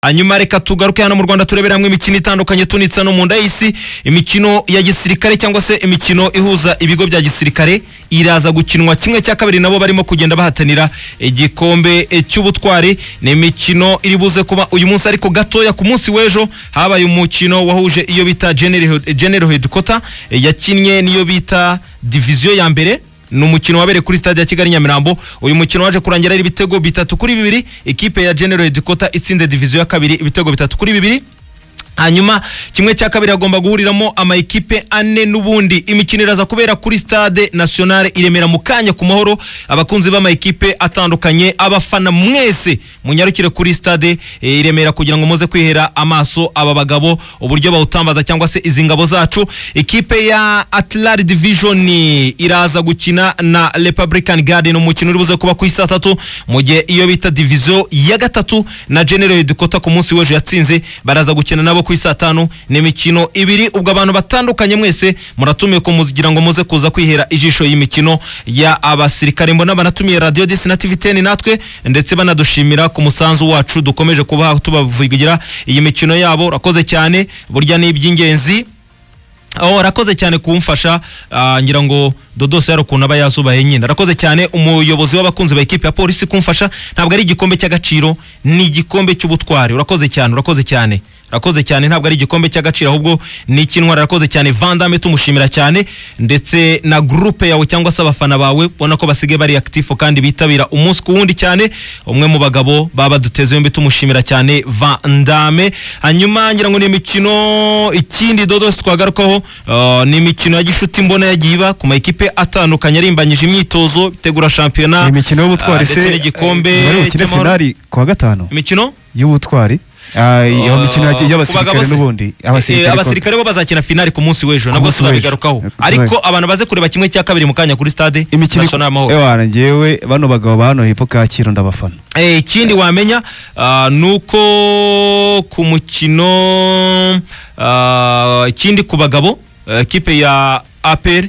hanyuma reka tugaruke hano mu rwanda turebere hamwe imikino itandukanye tunitse no mu nda y'isi imikino ya gisirikare cyangwa se imikino ihuza ibigo bya gisirikare iraza gukinwa kimwe cya kabiri nabo barimo kugenda bahatanira igikombe e, cy'ubutwari ni imikino iri buze kuba uyu munsi ariko gatoya ku munsi w'ejo habaye umukino wahuje iyo bita general general headquarter e, yakinnye n'iyo bita diviziyo ya mbere ni umukino wabereye kuri stade ya kigali nyamirambo uyu mukino waje kurangira ari ibitego bitatu kuri bibiri ikipe ya general headquarter itsinze diviziyo ya kabiri ibitego bitatu kuri bibiri hanyuma kimwe cya kabiri hagomba guhuriramo amayikipe ane n'ubundi imikino iraza kubera kuri stade nationale iremera mu kanya ku mahoro abakunzi b'amayikipe atandukanye abafana mwese munyarukire kuri stade eh, iremera kugira ngo muze kwihera amaso aba bagabo uburyo bawutambaza cyangwa se izi ngabo zacu ikipe ya atlari division iraza gukina na republican garden umukino uri buze kuba ku isa tatu mu gihe iyo bita diviziyo ya gatatu na general dukota ku munsi w'ejo yatsinze baraza gukina nabo ku isa tanu ni imikino ibiri ubwo abantu batandukanye mwese muratumiwe kugira ngo muze kuza kwihera ijisho y'imikino ya abasirikare mbona banatumiye radiyo disi na tivi teni natwe ndetse banadushimira ku musanzu wacu dukomeje kubaha tubavugira iyi mikino yabo urakoze cyane burya ni iby'ingenzi aho arakoze cyane kumfasha ah, ngira ngo dodose yari ukuntu aba yazubaye nyine arakoze cyane umuyobozi w'abakunzi ba ekipe ya polisi kumfasha ntabwo ari igikombe cy'agaciro ni igikombe cy'ubutwari urakoze cyane urakoze cyane urakoze cyane ntabwo ari igikombe cy'agaciro ahubwo ni ikinwara arakoze cyane vandame tumushimira cyane ndetse na gurupe yawe cyangwa se abafana bawe ubona ko basigaye bari akitifu kandi bitabira umunsi ku wundi cyane umwe mu bagabo baba duteze yombi tumushimira cyane vandame hanyuma ngira ngo ni imikino ikindi dodos twagarukaho uh, ni imikino ya gishuti mbona yagiye iba ku ma ekipe atandukanye arimbanyije imyitozo itegura shampiyona Ni imikino y'ubutwari ah, ndetse se n'igikombe eh, bari bukine cy'amahoro. finali ku wa gatanu imikino y'ubutwari Ah, iyo Uh, mikino yagiye- ku bagabo y'abasirikare se. n'ubundi Eh, eh, abasirikare ko- abasirikare bo bazakina finali ku munsi w'ejo nabwo munsi w'ejo. tuzabigarukaho Eh, ariko tuzabi- abantu baze kureba kimwe cya kabiri mu kanya kuri stade imikino national amahoro ewa njyewe bano bagabo ba hano hepfo kacyiru ndabafana Eh, ikindi wamenya ah, ni uko ku mukino ah, ikindi ku bagabo eh, kipe ya apr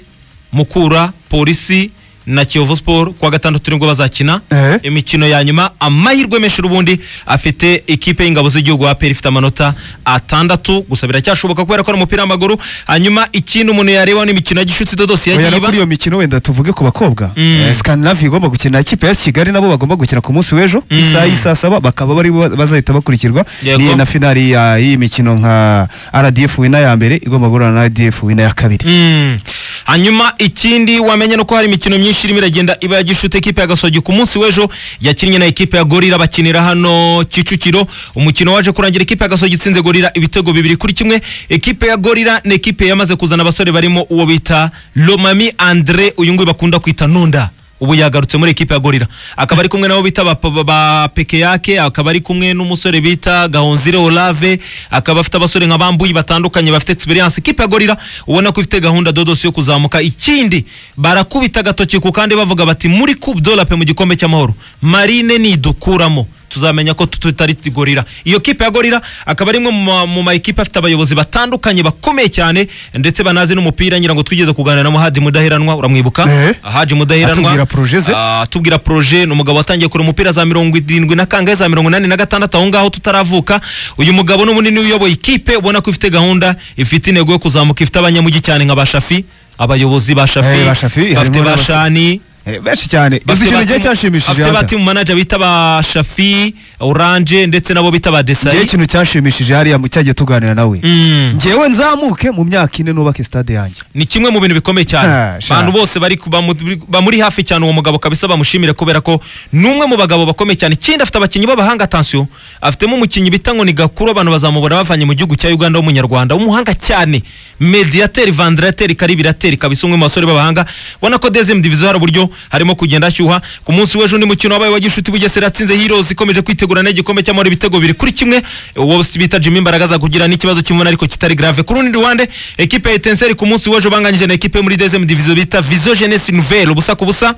mukura polisi na kiyovu siporo kuwa gatandatu nibwo bazakina Eh. imikino ya nyuma amahirwe menshi n'ubundi afite ikipe y'ingabo z'igihugu apr ifite amanota atandatu gusa biracyashoboka kubera ko ari umupira w'amaguru hanyuma ikindi umuntu yareba ni imikino ya gishuti dodosi Oya, yagiye no iba kuri iyo mikino wenda tuvuge ku bakobwa Eh, Scandinavia igomba gukina na kipe ya kigali nabo bagomba gukina ku munsi w'ejo ku isaha y'i saa saba bakaba bari bu- bazahita bakurikirwa Yego. ni na finali ya- y'iyi mikino nka rdf wina ya mbere igomba guhura na rdf wina ya kabiri Mm. hanyuma ikindi wamenya nuko hari imikino myinshi irimo iragenda iba ya gishuti ekipe ya gasogi ku munsi w'ejo yakinnye na ekipe ya gorira bakinira hano kicukiro umukino waje kurangira ekipe ya gasogi itsinze gorira ibitego bibiri kuri kimwe ekipe ya gorira ni ekipe yamaze kuzana abasore barimo uwo bita lomami andre uyu nguyu bakunda kwita nunda ubu yagarutse muri ekipe ya gorira akaba ari kumwe nabo bita ba, ba, ba pekeyake akaba ari kumwe n'umusore bita gahonzire olave akaba afite abasore nka bambuyi batandukanye bafite experience ekipe ya gorira ubona ko ifite gahunda dodosi yo kuzamuka ikindi barakubita agatoki ku kandi bavuga bati muri coupe de la paix mu gikombe cy'amahoro marine nidukuramo tuzamenya ko tutari gorira iyo kipe ya gorira akaba ari imwe mu ma- mu ma ekipe afite abayobozi batandukanye bakomeye cyane ndetse banazi n'umupira ngira ngo twigeze kuganira na muhadi mudaheranwa uramwibuka Eh. haji mudaheranwa Atubwira projet ze. Ah, atubwira proje ni umugabo watangiye kure umupira za mirongo irindwi na kangahe za mirongo inani na gatandatu aho ngaho tutaravuka uyu mugabo ni munini uyoboye ikipe ubona ko ifite gahunda ifite intego yo kuzamuka ifite abanyamujyi cyane nka ba shafi abayobozi ba shafi Eh, ba Shafi, bafite ba harimo n'abasore. shani Eh, benshi cyane gusa ikintu gihe cyanshimishije bafite ba Hanza. timu manager bita ba shafi oranje ndetse nabo bita ba Njyewe desayi ikintu cyanshimishije hariya mu cyagiye tuganira nawe Mm. njyewe nzamuke mu myaka ine nubake stade yanjye ni kimwe mu bintu bikomeye cyane Ha, sha. abantu bose bari ku- bamu- bamuri hafi cyane uwo mugabo kabisa bamushimire kubera ko ni umwe mu bagabo bakomeye cyane ikindi afite abakinnyi b'abahanga atansiyo afitemo umukinnyi bita ngo ni gakuru abantu bazamubona bavanye mu gihugu cya uganda w'umunyarwanda w'umuhanga cyane mediateri vandirateri karibirateri kabisa umwe mu basore b'abahanga ubona ko dezemu diviziyo hari uburyo harimo kugenda ashyuha ku munsi w'ejo undi mukino wabaye wa gishuti bugesera yatsinze heroes ikomeje kwitegura n'igikombe cy'amahoro ibitego biri kuri kimwe uwo bita jimmy imbaraga aza kugira n'ikibazo cy'imvune ariko kitari grave ku rundi ruhande ekipe ya etenseri ku munsi w'ejo banganyije na ekipe yo muri dezemu diviziyo bita vizo jenesi nouvelle ubusa ku busa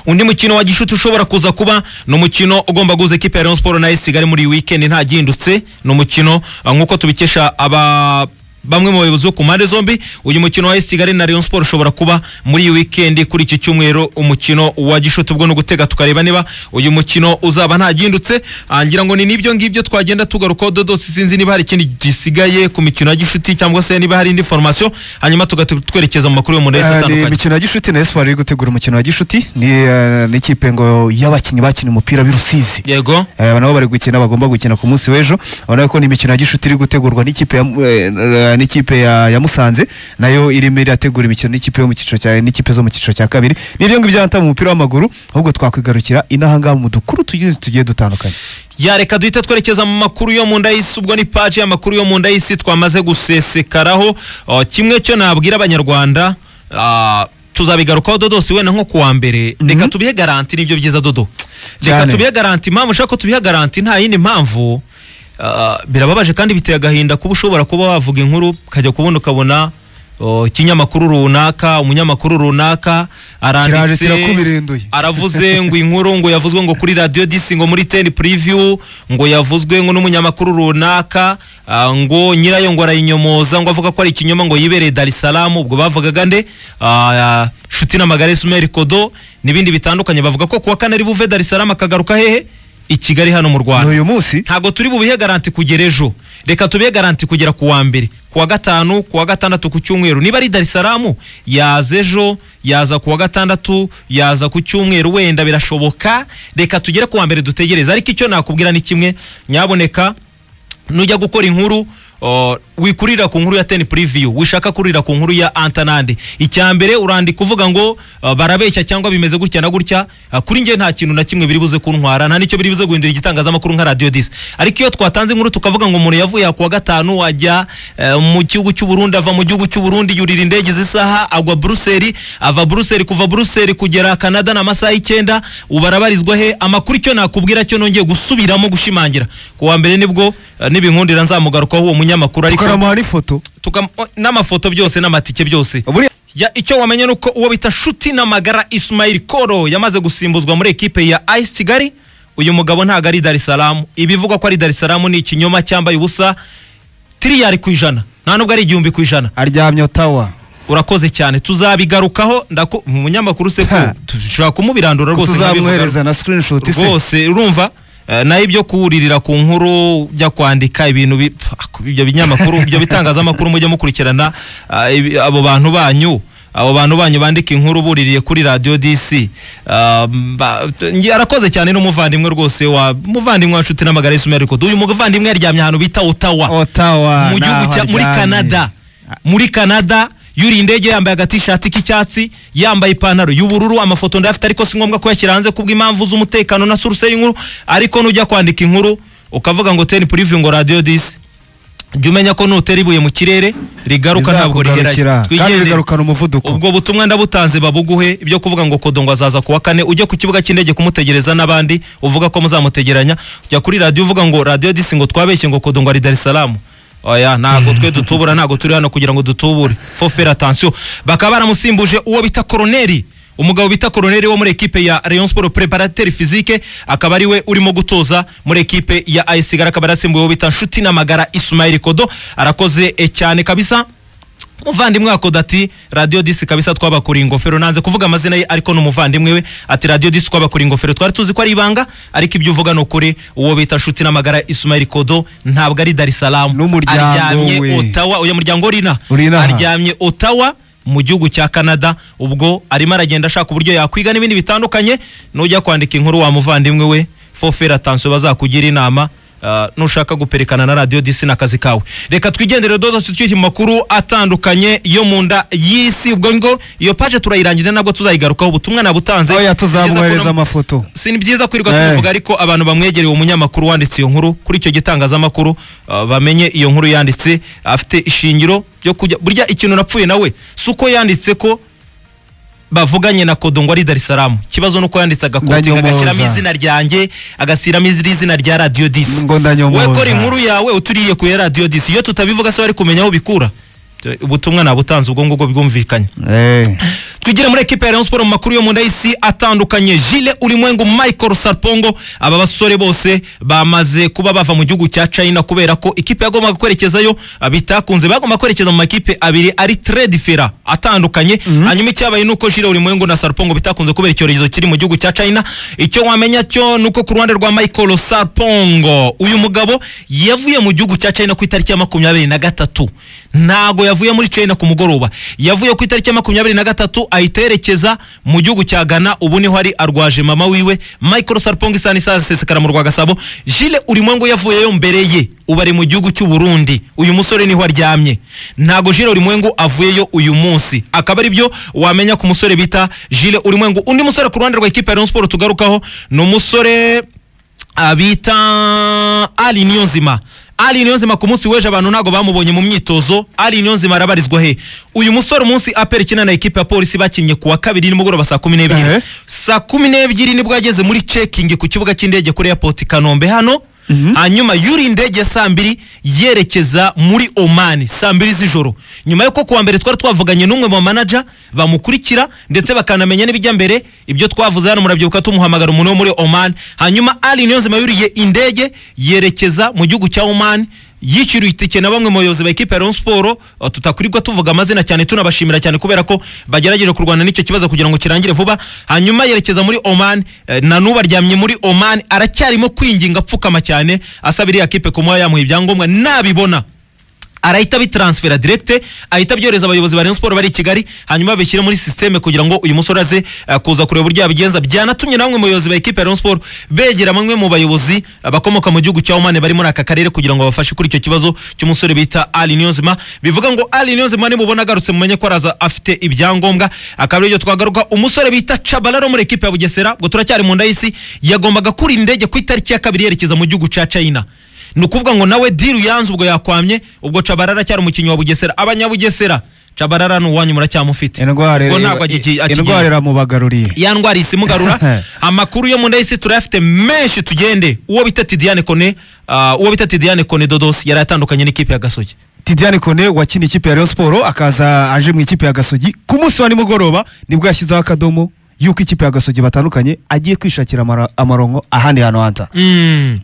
undi mukino wa gishuti ushobora kuza kuba ni umukino ugomba guhuza ekipe ya Rayon Sport na AS Kigali muri iyi weekend nta gihindutse ni umukino ah, nk'uko tubikesha aba bamwe mu bayobozi bo ku mpande zombi uyu mukino wa AS Kigali na Rayon Sports ushobora kuba muri iyi weekend kuri iki cyumweru umukino wa Gishuti ubwo no gutega tukareba niba uyu mukino uzaba nta gihindutse Ah, ngira ngo ni nibyo ngibyo twagenda tugarukaho dodo sinzi niba hari ikindi gisigaye ku mikino ya Gishuti cyangwa se niba hari indi formation hanyuma tugahita twerekeza mu makuru yo mu ndahise Eh, ni atandukanye imikino ya gishuti na espoir iri gutegura umukino wa gishuti ni eh, n'ikipe ngo y'abakinnyi bakina umupira w'i rusizi yego Eh, nabo bari gukina bagomba gukina ku munsi w'ejo urabona ko ni imikino ya gishuti iri gutegurwa n'ikipe ya, mu- eh, eh, n'ikipe ya, ya musanze nayo irimo irategura imikino n'ikipe yo mu cyiciro cya n'ikipe zo mu cyiciro cya kabiri n'ibyo ngibyo hata mu mupira w'amaguru ahubwo twakwigarukira inahangaha mu dukuru tugiye tugiye dutandukanye yareka duhita twerekeza mu makuru yo mu nda y'isi ubwo ni paji y'amakuru yo mu nda y'isi twamaze gusesekaraho O, kimwe cyo nabwira abanyarwanda ah, tuzabigarukaho dodosi wenda nko kuwa mbere reka tubihe garanti nibyo byiza dodo reka Cyane. tubihe garanti impamvu ushaka ko tubihe garanti nta yindi mpamvu ah, birababaje kandi biteye agahinda kuba ushobora kuba wavuga inkuru ukajya kubundi ukabona o, ikinyamakuru runaka umunyamakuru runaka Kiraje aranditse kirakubirinduye. aravuze ngo inkuru ngo yavuzwe ngo kuri radio disi ngo muri ten preview ngo yavuzwe ngo n'umunyamakuru runaka ah, ngo nyirayo ngo arayinyomoza ngo avuga ko ari ikinyoma ngo yibereye Dar es Salaam ubwo bavugaga nde Ah, Nshuti na Magare Sumeri Kodo n'ibindi bitandukanye bavuga ko kuwa kane ari buve Dar es Salaam akagaruka hehe i Kigali hano mu Rwanda n'uyu munsi ntabwo turi bubihe garanti kugera ejo reka tubihe garanti kugera ku wa mbere ku wa gatanu ku wa gatandatu ku cyumweru niba ari Dar es Salaam yaza ejo yaza ku wa gatandatu yaza ku cyumweru wenda birashoboka reka tugere ku wa mbere dutegereze ariko icyo nakubwira ni kimwe nyaboneka nujya gukora inkuru o, wikurira ku nkuru ya ten preview wishaka kurira ku nkuru ya antanande icya mbere urandika uvuga ngo uh, barabeshya cyangwa bimeze gutya na gutya uh, kuri njye nta kintu na kimwe biri buze kuntwara nta nicyo biri buze guhindura igitangazamakuru nka radio dis ariko iyo twatanze inkuru tukavuga ngo umuntu yavuye ku wa gatanu ajya uh, mu gihugu cy'u Burundi ava mu gihugu cy'u Burundi yurira indege z'isaha agwa Brussels ava Brussels kuva Brussels kugera Canada na amasaha y'icyenda ubarabarizwa he amakuru icyo nakubwira cyo nongeye gusubiramo gushimangira ku wa mbere nibwo eh, nibinkundira nzamugarukaho uwo munyamakuru ariko tukaramuha n'ifoto tukam- o, n'amafoto byose n'amatike byose buriya ya icyo wamenya ni uko uwo bita nshuti n'amagara Ismail Koro yamaze gusimbuzwa muri ekipe ya AS Kigali uyu mugabo ntago ari Dar es Salaam ibivugwa ko ari Dar es Salaam ni ikinyoma cyambaye ubusa tiriyari ku ijana nta nubwo ari igihumbi ku ijana aryamye otawa urakoze cyane tuzabigarukaho ndaku umunyamakuru se ko Ha. dushobora kumubirandura rwose tuzamwohereza nkabivuga. na screenshot se rwose urumva eh, naho ibyo kuririra ku nkuru ujya kwandika ibintu bi- pf, ibyo binyamakuru ibyo bitangazamakuru mujya mukurikirana ah, ibi- abo bantu banyu abo bantu banyu bandika inkuru buririye kuri radio DC Ah, mba- t- ngi- arakoze cyane n'umuvandimwe rwose wa muvandimwe wa nshuti n'amagara y'isumari kuko uyu muvandimwe yaryamye ahantu bita Ottawa otawa mu gihugu naho cya muri aryamye. Canada muri Canada yuri indege yambaye agatishati k'icyatsi yambaye ipantaro y'ubururu amafoto ndayafite ariko si ngombwa kuyashyira hanze kubw'impamvu z'umutekano na source y'inkuru ariko nujya kwandika inkuru ukavuga ngo ten preview ngo radio dis jya umenya ko nutera ibuye mu kirere rigaruka ntabwo riherayo Bizakugarukira, kandi bigarukana umuvuduko ubwo butumwa ndabutanze babuguhe ibyo kuvuga ngo kodo ngo azaza kuwa kane ujye ku kibuga cy'indege kumutegereza n'abandi uvuga ko muzamutegeranya ujya kuri radiyo uvuga ngo radiyo disi ngo twabeshye ngo kodo ngo ari Dar es Salaam oya ntabwo twe dutubura ntabwo turi hano kugira ngo dutubure fo fera atansiyo bakaba baramusimbuje uwo bita koroneri umugabo bita koroneri wo muri ekipe ya Rayon Sport preparateur physique akaba ari we urimo gutoza muri ekipe ya AS Kigali akaba yarasimbuye uwo bita Nshuti n'amagara Ismail Kodo arakoze eh, cyane kabisa umuvandimwe wa ati radiyo disi kabisa twabakuriye ingofero nanze kuvuga amazina ye ariko ni umuvandimwe we ati radiyo disi twabakuriye ingofero twari tuzi ko ari ibanga ariko ibyo uvuga ni ukuri uwo bita nshuti n'amagara Ismail Kodo ntabwo ari Dar es Salaam N'umuryango aryamye we. Ottawa uyu muryango urina Uri inaha. aryamye Ottawa mu gihugu cya Canada ubwo arimo aragenda ashaka uburyo yakwiga n'ibindi bitandukanye nujya kwandika inkuru wa muvandimwe we fofera atansiyo bazakugira inama ah, nushaka guperekana na radiyo disi n'akazi kawe reka twigendere dodo twicye mu makuru atandukanye yo mu nda y'isi ubwo ngo iyo paje turayirangira nabwo tuzayigarukaho ubutumwa nabutanze oya Byiza tuzamwohereza ko no- amafoto si ni byiza kwirirwa Eh. tubivuga ariko abantu bamwegereye uwo munyamakuru wanditse iyo nkuru kuri icyo gitangazamakuru uh, bamenye iyo nkuru yanditse afite ishingiro ryo kujya burya ikintu napfuye nawe si uko yanditse ko bavuganye na kodo ngo ari Dar es Salaam ikibazo ni uko yanditse agakote Ndanyomoza. agashyiramo izina ryanjye agashyiramo izina rya radiyo disi ngo we ndanyomoza kora inkuru yawe uturiye ku ya radiyo disi iyo tutabivuga se wari kumenya aho ubikura ubutumwa nabutanze ubwo ngubwo bwumvikanye Eh. twigire muri ekipe ya Rayon Sports mu makuru yo mu ndahisi atandukanye Jile Ulimwengu Michael Sarpongo aba basore bose bamaze kuba bava mu gihugu cya China kubera ko ikipe yagombaga kwerekezayo ah, bitakunze bagomba kwerekeza mu makipe abiri ari très différent atandukanye hanyuma icyabaye nuko Jile Ulimwengu na Sarpongo bitakunze kubera icyorezo kiri mu gihugu cya China icyo wamenya cyo nuko ku ruhande rwa Michael Sarpongo uyu mugabo yavuye mu gihugu cya China ku itariki ya makumyabiri na gatatu ntago yavuye muri China ku mugoroba yavuye ku itariki ya makumyabiri na gatatu ahita yerekeza mu gihugu cya Ghana ubu niho ari arwaje mama wiwe Michael Sarpongo isani saa sesekara mu rwa Gasabo Jile Ulimwengu yavuyeyo mbere ye ubu ari mu gihugu cy'u Burundi uyu musore niho aryamye ntago Jile Ulimwengu avuyeyo uyu munsi akaba ari byo wamenya ku musore bita Jile Ulimwengu undi musore ku ruhande rwa ikipe ya Rayon Sports tugarukaho ni umusore abita Ali Niyonzima Ali Niyonzima ku munsi w'ejo abantu ntabwo bamubonye mu myitozo Ali Niyonzima arabarizwa he uyu musore umunsi apera ikina na ekipe ya polisi bakinnye ku wa kabiri nimugoroba saa kumi n'ebyiri Ehe. saa kumi n'ebyiri nibwo yageze muri cekingi ku kibuga cy'indege kuri airport i kanombe hano hanyuma yuri indege saa mbiri yerekeza muri omani saa mbiri z'ijoro nyuma yuko kuwa mbere twari twavuganye n'umwe mu manaja bamukurikira ndetse bakanamenya n'ibijya mbere ibyo twavuze hano murabyibuka tumuhamagara umuntu wo muri omani hanyuma ali niyonzima yuriye indege yerekeza mu gihugu cya omani yishyuriwe itike na bamwe mu bayobozi ba ekipe ya Rayon Sports uh, tutakurirwa tuvuga amazina cyane tunabashimira cyane kubera ko bagerageje kurwana n'icyo kibazo kugira ngo kirangire vuba hanyuma yerekeza muri Oman eh, na n'ubu aryamye muri Oman aracyarimo kwinginga apfukama cyane asaba iriya kipe kumuha yamuha ibyangombwa nabibona arahita bitransfera direct ahita byohereza abayobozi ba Rayon Sports bari i Kigali hanyuma babishyire muri systeme kugira ngo uyu musore aze eh, kuza kureba uburyo yabigenza byanatumye na bamwe mu bayobozi ba ekipe ya Rayon Sports begera bamwe mu bayobozi eh, bakomoka mu gihugu cya Oman bari muri aka karere kugira ngo babafashe kuri icyo kibazo cy'umusore bita Ali Niyonzima bivuga ngo Ali Niyonzima nimubona agarutse mumenye ko araza afite ibyangombwa akaba aribyo twagaruka umusore bita Chabalaro muri ekipe ya Bugesera ngo turacyari mu ndayisi yagombaga kuri indege ku itariki ya kabiri yerekeza mu gihugu cya China ni ukuvuga ngo nawe diru yanze ubwo yakwamye ubwo cabarara cyari umukinnyi wa bugesera abanyabugesera cabarara ni uwanyu muracyamufite indwara Ubwo ntabwo agigiye- agigiye. indwara iramubagaruriye ya ndwara isi imugarura amakuru yo mu ndahisi turayafite menshi tugende uwo bita tidiane kone uh, uwo bita tidiane kone dodosi yari atandukanye n'ikipe ya gasogi Tidiane Kone wakina ikipe ya Rayon Sports akaza aje mu ikipe ya Gasogi ku munsi wa nimugoroba nibwo yashyizeho akadomo yuko ikipe ya Gasogi batandukanye agiye kwishakira amara- amaronko ahandi hantu hanta Mm.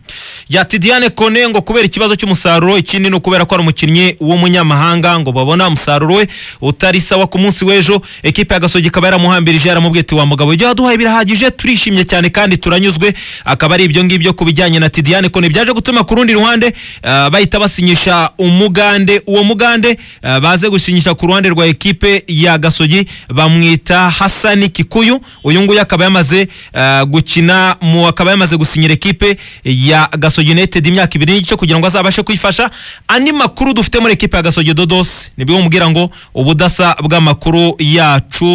ya tidiane kone ngo kubera ikibazo cy'umusaruro ikindi ni ukubera ko ari umukinnyi w'umunyamahanga ngo babona umusaruro we utari sawa ku munsi w'ejo ekipe ya gasogi ikaba yaramuhambirije yaramubwiye ati wa mugabo ibyo waduhaye birahagije turishimye cyane kandi turanyuzwe akaba ari ibyo ngibyo ku bijyanye na tidiane kone byaje gutuma ku rundi ruhande ah, bahita basinyisha umugande uwo mugande ah, baze gusinyisha ku ruhande rwa ekipe ya gasogi bamwita hasani kikuyu uyu nguyu akaba yamaze ah, gukina mu akaba yamaze gusinyira ekipe ya gasogi united imyaka ibiri n'igice kugira ngo azabashe kwifasha andi makuru dufite muri ekipe ya gasogi dodos nibwo mubwira ngo ubudasa bw'amakuru yacu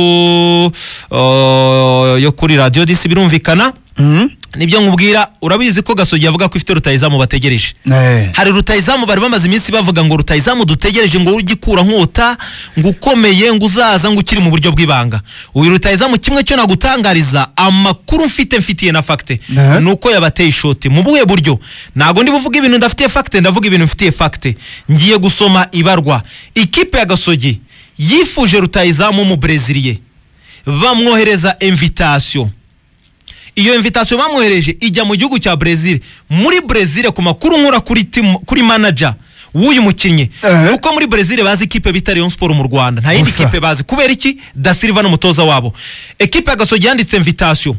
uh, yo kuri radio disi birumvikana nibyo nkubwira urabizi ko gasogi avuga ko ifite rutayizamu bategereje Eh. hari rutayizamu bari bamaze iminsi bavuga ngo rutayizamu dutegereje ngo ugikura nkota ngo ukomeye ngo uzaza ngo ukiri mu buryo bw'ibanga uyu rutayizamu kimwe cyo nagutangariza amakuru mfite mfitiye na fagite Aha. ni uko yabateye ishoti mu buhe buryo ntabwo ndi buvuge ibintu ndafitiye fagite ndavuga ibintu mfitiye fagite ngiye gusoma ibarwa ikipe ya gasogi yifuje rutayizamu mu breziliye bamwohereza invitation iyo invitation bamwohereje ijya mu gihugu cya Brazil muri Brazil ku makuru nkura kuri team, kuri manager w'uyu mukinnyi Eh. kuko muri Brazil bazi ikipe bita Rayon Sport mu Rwanda nta yindi Gusa. kipe bazi kubera iki Da Silva n'umutoza wabo ekipe ya Gasogi yanditse invitation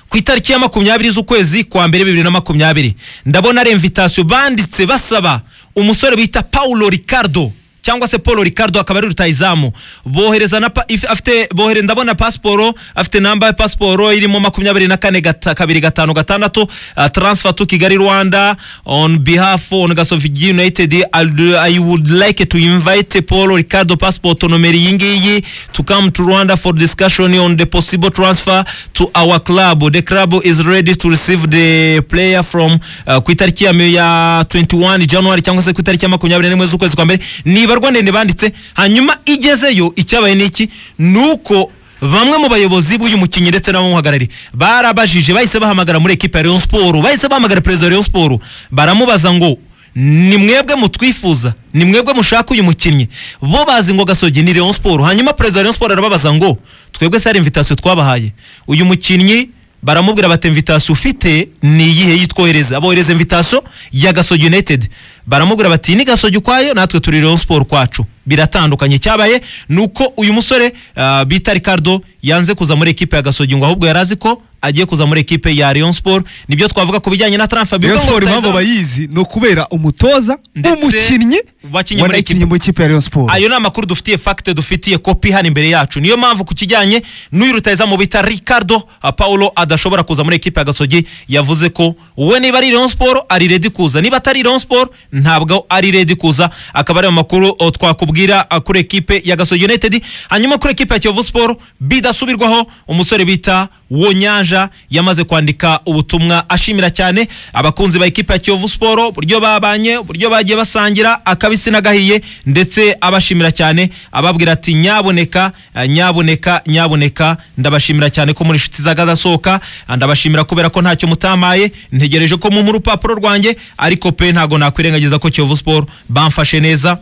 ku itariki ya makumyabiri z'ukwezi kwa mbere bibiri na makumyabiri ndabona ari invitation banditse basaba umusore bita paulo ricardo cyangwa se paul ricardo akaba ari rutayizamu bohereza na pa, if, afite bohere ndabona pasiporo afite namba ya pasiporo irimo makumyabiri na kane gata, kabiri gatanu gatandatu uh, transfer to kigali rwanda on behalf on gasogi united I'd- i would like to invite paul ricardo passport nomero iyi ngiyi to come to rwanda for discussion on the possible transfer to our club the club is ready to receive the player from uh, ku itariki ya mi- ya 21 january cyangwa se ku itariki ya makumyabiri n'imwe z'ukwezi kwa mbere nibarwa ndende banditse hanyuma igezeyo icyabaye n'iki ni uko bamwe mu bayobozi b'uyu mukinnyi ndetse n'abamuhagarariye barabajije bahise bahamagara muri ekipa ya Rayon Sports bahise bahamagara perezida wa Rayon Sports baramubaza ngo ni mwebwe mutwifuza ni mwebwe mushaka uyu mukinnyi bo bazi ngo gasogi ni leon siporo hanyuma perezida wa leon siporo arababaza ngo twebwe se hari imvitasiyo twabahaye uyu mukinnyi baramubwira bati imvitasiyo ufite ni iyihe yitwohereza abohereza imvitasiyo ya gasogi united baramubwira bati ni gasogi ukwayo natwe turi leon siporo kwacu biratandukanye cyabaye ni uko uyu musore ah, bita ricardo yanze kuza muri ekipe ya gasogi ngo ahubwo yari azi ko agiye kuza muri ekipe ya leon siporo nibyo twavuga ku bijyanye na transfer Rayon bigo ngo Sports impamvu rutahizamu- bayizi ni ukubera umutoza Ndetse umukinnyi wakinnye muri wanakinnye ekipe. mu ikipe ya Rayon Sports ayo ni amakuru dufitiye fagite dufitiye kopi hano imbere yacu niyo mpamvu ku kijyanye n'uyu rutahizamu bita ricardo ah, paulo adashobora kuza muri ekipe ya gasogi yavuze ko we niba ari leon siporo ari redi kuza niba atari leon siporo ntabwo ari redi kuza akaba ari ayo makuru oh, twakubwira ah, kuri ekipe ya gasogi united hanyuma kuri ekipe ya kiyovu siporo bidasubirwaho umusore bita wonyanja yamaze kwandika ubutumwa ashimira cyane abakunzi ba ekipa ya kiyovu siporo uburyo babanye uburyo bagiye basangira akabisi n'agahiye ndetse abashimira cyane ababwira ati nyaboneka eh, nyaboneka nyaboneka ndabashimira cyane ko muri inshuti zagadasohoka ndabashimira kubera ko ntacyo mutamaye ntegereje ko mumpa urupapuro rwanjye ariko pe ntago nakwirengagiza ko kiyovu siporo bamfashe neza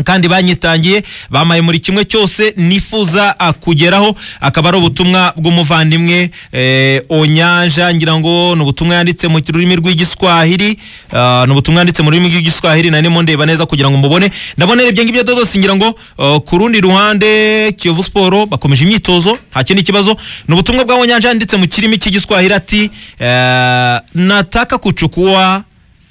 kandi banyitangiye bamaye muri kimwe cyose nifuza ah, kugeraho akaba ari ubutumwa bw'umuvandimwe eh, onyanja ngira ngo ni ubutumwa yanditse mu rurimi rw'igiswahili ah, ni ubutumwa yanditse mu rurimi rw'igiswahili na nimo ndeba neza kugira ngo mubone ndabonera ibyo ngibyo dodos ngira ngo ah, ku rundi ruhande kiyovu siporo bakomeje imyitozo nta kindi kibazo ni ubutumwa bwa onyanja yanditse mu kirimi cy'igiswahili ati eh, nataka kuchukua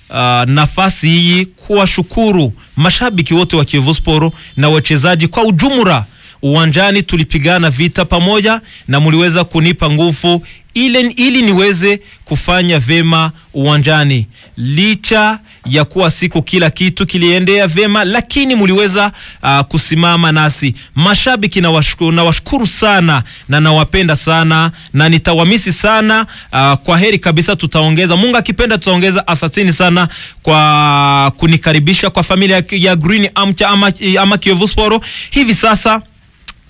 Uh, nafasi hii kuwashukuru mashabiki wote wa Kiyovu Sport na wachezaji kwa ujumla. Uwanjani tulipigana vita pamoja na mliweza kunipa nguvu ili, ili niweze kufanya vema uwanjani. Licha ya kuwa siku kila kitu kiliendea vema, lakini mliweza uh, kusimama nasi. Mashabiki nawashukuru, nawashukuru sana na nawapenda sana na nitawamisi sana uh, kwa heri kabisa, tutaongeza Mungu akipenda, tutaongeza. Asanteni sana kwa kunikaribisha kwa familia ya- ya Green Amcha ama, ama Kiyovu Sport. Hivi sasa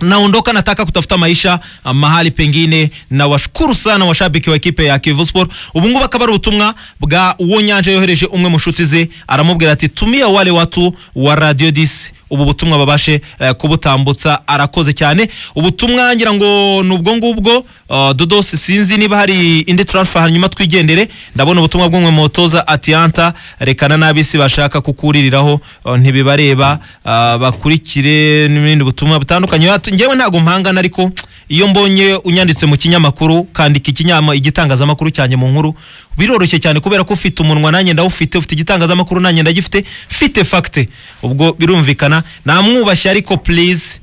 naondoka nataka kutafuta maisha ah, mahali pengine na washukuru sana washabiki wa ekipe ya Kivu Sport ubu ngubu akaba ari ubutumwa bwa uwo nyanja yohereje umwe mu nshuti ze aramubwira ati tumia wale watu wa radio disi ubu butumwa babashe eh, kubutambutsa arakoze cyane ubutumwa ngira ngo ni ubwo ngubwo ah, dodos sinzi niba hari indi transfer hanyuma twigendere ndabona ubutumwa bw'umwe mu batoza atianta rekana n'abisi bashaka kukuririraho ah, ntibibareba ah, bakurikire n'ibindi butumwa butandukanye Hatu- njyewe ntabwo mpangana ariko iyo mbonye unyanditse mu kinyamakuru kandika ikinyama igitangazamakuru cyanjye mu nkuru biroroshye cyane kubera ko ufite umunwa nanjye ndawufite ufite igitangazamakuru nanjye ndagifite mfite fagite ubwo birumvikana namwubashye ariko please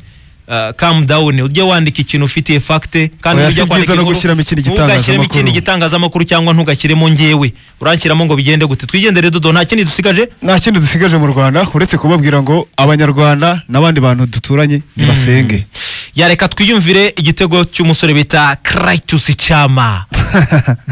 Uh, calm down ujye wandika ikintu ufitiye fagite kandi Oya, ujya si byiza kwandika no inkuru, gushyiramo ikindi ntugashyiremo ikindi gitangazamakuru. gitangazamakuru cyangwa ntugashyiremo ngewe uranshyiramo ngo bigende gute twigendere dodo nta kindi dusigaje nta kindi dusigaje mu rwanda uretse kubabwira ngo abanyarwanda n'abandi bantu duturanye nibasenge yareka twiyumvire igitego cy'umusore bita Kratus Chama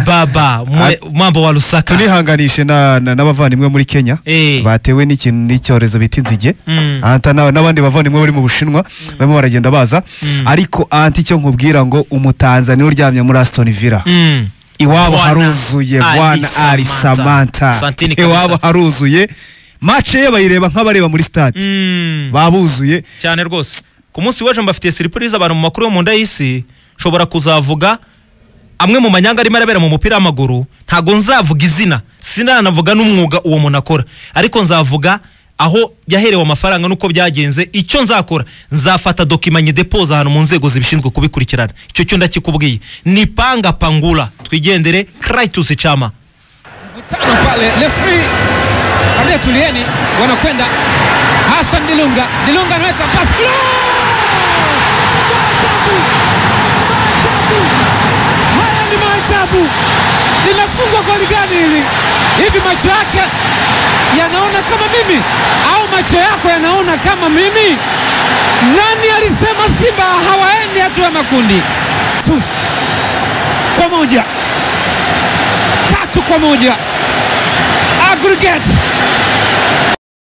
baba mwe- mwamba wa Lusaka tunihanganishe na- na- n'abavandimwe muri kenya Eh. batewe n'ikintu n'icyorezo bita inzige Mm. Anta na- n'abandi bavandimwe bari mu bushinwa barimo baragenda baza ariko anti icyo nkubwira ngo umutanzaniya uryamye muri asitoni villa Mm. iwabo Bwana haruzuye Ali bwana ari Samantha. samanta Santini kabisa. iwabo haruzuye mace ye bayireba nk'abareba muri stade Mm. babuzuye cyane rwose ku munsi w'ejo mbafitiye siripurize abantu mu makuru yo mu nda y'isi nshobora kuzavuga amwe mu manyanga arimo arabera mu mupira w'amaguru ntago nzavuga izina sinanavuga n'umwuga uwo muntu akora ariko nzavuga aho yaherewe amafaranga n'uko byagenze icyo nzakora nzafata dokimanye depoza ahantu mu nzego zibishinzwe kubikurikirana icyo cyo ndakikubwiye ni panga pangura twigendere Kratos Chama mvutano pale lefri ambia tulieni wanakwenda hasan dilunga dilunga anaweka pasi Gol! haya ni maajabu linafungwa goli gani hili hivi macho yake yanaona kama mimi au macho yako yanaona kama mimi nani alisema simba hawaendi hatua ya makundi Tu. kwa moja tatu kwa moja aggregate